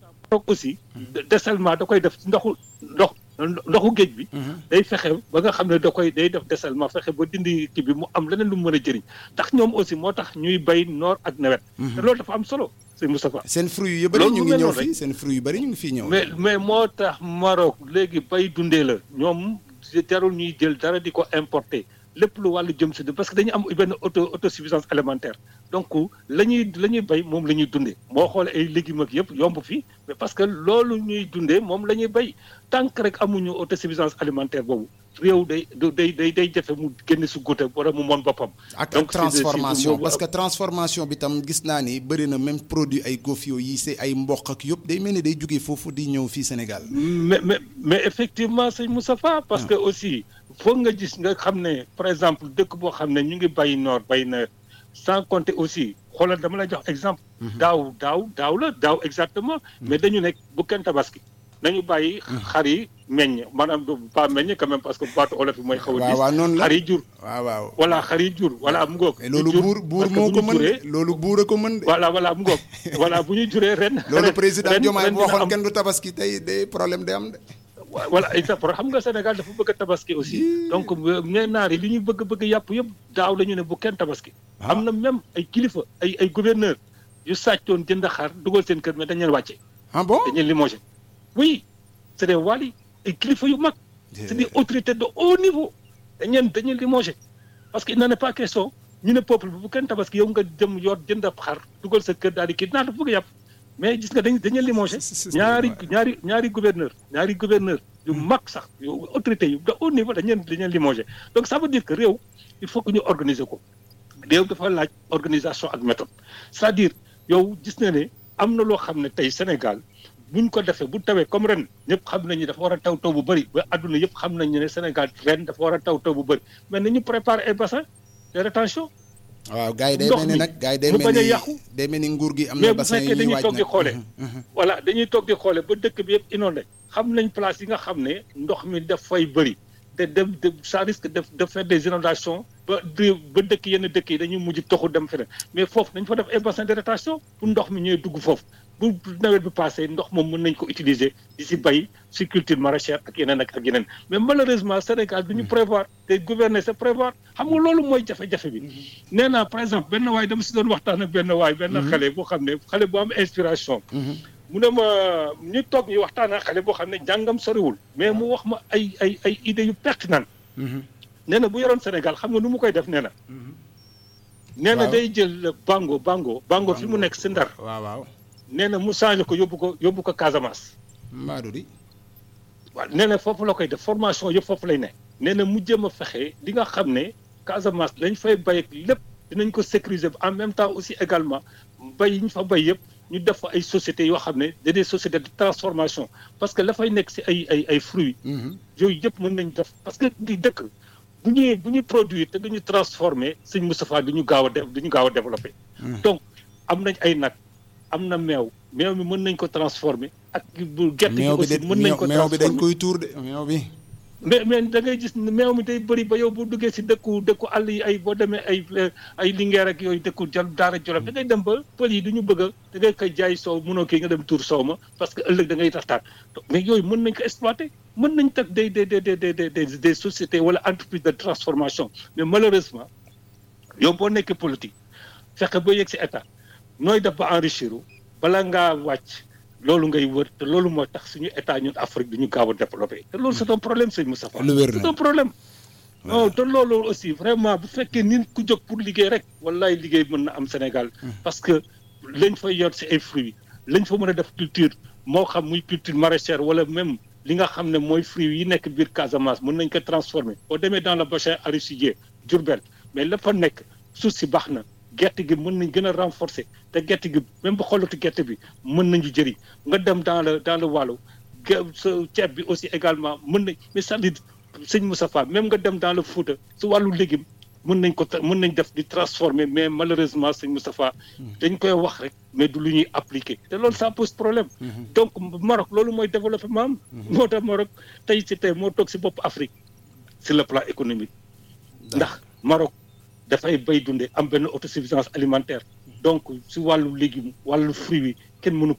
Maroc aussi dessalement da koy def ci ndoxu ndox ndoxu géej bi day fexe ba nga xam ne da koy day def dessalement fexe ba dindi kii bi mu am leneen lu mu mën a jëriñ ndax ñoom aussi moo tax ñuy bay noor ak nawet te loolu dafa am solo sëñ Moustapha seen fruits yu bëri Loolu ñu lu ngi mel ñëw noonu fii seen fruits yu bëri ñu ngi fii ñëw mais mais moo tax Maroc léegi bay dundee la ñoom jarul ñuy jël dara di ko importer lépp lu wàllu jëm si parce que dañu am benn auto autosuffisance alimentaire donc la ñuy la ñuy bay moom la ñuy dundee moo xoolee ay légumes ak yëpp yomb fii mais parce que loolu ñuy dundee moom la ñuy bay tant que rek amuñu autosuffisance alimentaire boobu réew day du- day day day jafe mu génn si goutte wala mu moon boppam. ak donc c'est de- c'est de- transformation moom- parce que transformation bi tam gis naa ni bëri na même produit ay gofio yi c'est ay mboq ak yëpp day mel ni day jógee foofu di ñëw fii Sénégal mais mais mais effectivement sëñ Moustapha parce que aussi foog nga gis nga xam ne par exemple dëkk boo xam ne ñu ngi bay noor bay nawet sans compter aussi xoolal dama lay jox exemple. daaw daaw daaw la daaw exactement. mais dañu nekk bu kenn tabaski. nañu bàyyi xar yi meññ maanaam du pas meññ quand même parce que baatu olof yi mooy. xaw a waaw diis waaw noonu la xar yi jur. waaw waaw voilà xar yi jur voilà mu ngoog. mais loolu ñu jur, buur buur parce que moo bu ko ñu mën juree- de loolu buur a ko mën de voilà voilà mu ngoog voilà bu ñu juree ren. loolu ren- président ren- Diomaye ren bu dina waxoon am- kenn du tabaski tey day problème day am de voilà exactement xam nga Sénégal dafa bëgg a tabaski aussi donc ñe naar yi li ñuy bëgg bëgg yàpp yëpp daaw la ñu ne bu kenn tabaski Ah. am na même ay kilifa ay ay gouverneur yu sàccoon jënd xar dugal seen kër mais dañ leen wàcce ah bon dañ leen limogé oui c'est des wali ay kilifa yu mag c'est des autorités de haut niveau dañ leen dañ leen limogé parce que il n'en est pas question ñu ne peuple bi bu kenn tabaski yow nga jëm yor jënd ab xar dugal sa kër daal di kii naa dafa bëgg yàpp mais gis nga dañ dañ leen limogé C'est- c'est- ñaari c'est- ñaari ñaari gouverneur ñaari gouverneur yu mag sax yu autorité yu de haut niveau dañ leen dañ leen limogé donc ça veut dire que réew il faut que ñu organiser ko réew dafa laaj organisation ak méthode c'est-à-dire yow gis na ne am na loo xam ne tey Sénégal buñ ko defee bu tawee comme ren ñëpp xam nañu dafa war a taw taw bu bëri ba adduna yëpp xam nañu ne Sénégal ren dafa war a taw taw bu bëri mais nañu préparer ay bassin de rétention waaw gars yi day ndox mel ni mi nag gars yi day mu mel bañ a ni yàqu. day mel ni nguur gi am mais na bu bassin yi fekkee ñuy dañuy waaj toog di nag xoole Mhm, mhm. voilà dañuy toog di xoole ba dëkk bi yëpp inondé xam nañ place yi nga xam ne ndox mi daf fay bëri te dem de ça risque de de faire des inondations ba di ba dëkk yenn dëkk yi dañuy mujj toxu dem feneen mais foofu dañ fa def ay bassin de rétention pour ndox mi ñëwee dugg foofu bu nawet bi passé ndox moom mën nañ ko utiliser di si bay si culture maraîchère ak yeneen ak ak yeneen mais malheureusement Sénégal du ñu prévoir te gouverner c'est prévoir xam nga loolu mooy jafe-jafe bi nee naa par exemple benn waay dama si doon waxtaan ak benn waay benn xale boo xam ne xale bu am inspiration mu ne ma ñu toog ñu waxtaan ak xale boo xam ne jàngam soriwul mais mu wax ma ay ay ay idées yu pertinent Mhm. nee na bu yoroon Sénégal xam nga nu mu koy def nee na nee na Waaw. day jël bango bango bango fi mu nekk si ndar waaw waaw nee na mu changé ko yóbbu ko yóbbu ko Casamance mbaadu di waaw nee na foofu la koy def formation yëpp foofu lay ne nee na mu jéem a fexe li nga xam ne Casamance lañ fay bay ak lépp dinañ ko sécuriser en même temps aussi également bay yi ñu fa bay yëpp ñu def fa ay sociétés yoo xam ne da des sociétés de transformation parce que la fay nekk si ay ay ay fruits Mhm. yooyu yëpp mën nañ def parce que di dëkk bu ñuy bu ñuy produire te duñu transformer sëñ Moustapha du ñu gaaw a def du ñu gaaw a développer donc am nañ ay nag am na meew meew mi mën nañ ko transformer ak bu gerte gi meew bi aussi de mën nañ ko meew bi dañ transformer koy tuur de meew bi mais mais da ngay gis ne meew mi day bëri ba yow bu duggee si dëkku dëkku àll yi ay boo demee ay ay lingeer ak yooyu dëkku jal daara jolof da ngay dem ba pël yi du ñu bëgg a da ngay koy jaay soow mënoo kii nga dem tuur soow ma parce que ëllëg da ngay taxtaan mais yooyu mën nañ ko exploiter mën nañ teg des des des des des des des sociétés wala entreprise de transformation mais malheureusement yow boo nekkee politique fexe ba yegg si état nooy def ba enrichir bala ngaa wàcc loolu ngay wër te loolu moo tax suñu état ñun Afrique du ñu gaaw a développé te loolu c'est un problème sëñ Moustapha Lu wér na. c'est un problème non te loolu aussi vraiment bu fekkee nit ku jóg pour liggéey rek wallaay liggéey mën na am Sénégal parce que lañ fay yor si ay fruits lañ fa mën a def culture moo xam muy culture maraîchère wala même li nga xam ne mooy fruits yi nekk biir Casamance mën nañ ko transformer boo demee dans le bassin arachidier Diourbel mais la fa nekk suuf si baax na gerte gi mën nañ gën a renforcer te gerte gi même ba xoolatu gerte bi mën nañu jëriñ nga dem dans le dans le wàllu ge- sa ceeb bi aussi également mën nañ mais c'est-à-dire sëñ Moustapha même nga dem dans le Fouta su wàllu légume mën nañ ko tra- mën nañ def di transformer mais malheureusement sëñ Moustapha dañ koy wax rek mais du lu ñuy appliquer te loolu ça pose problème donc Maroc loolu mooy développement am moo tax Maroc tey ci tey moo toog si bopp Afrique sur le plan économique ndax Maroc dafay bay dunde am benn autosuffisance alimentaire donc si wàllu légume wàllu fruit yi kenn mënu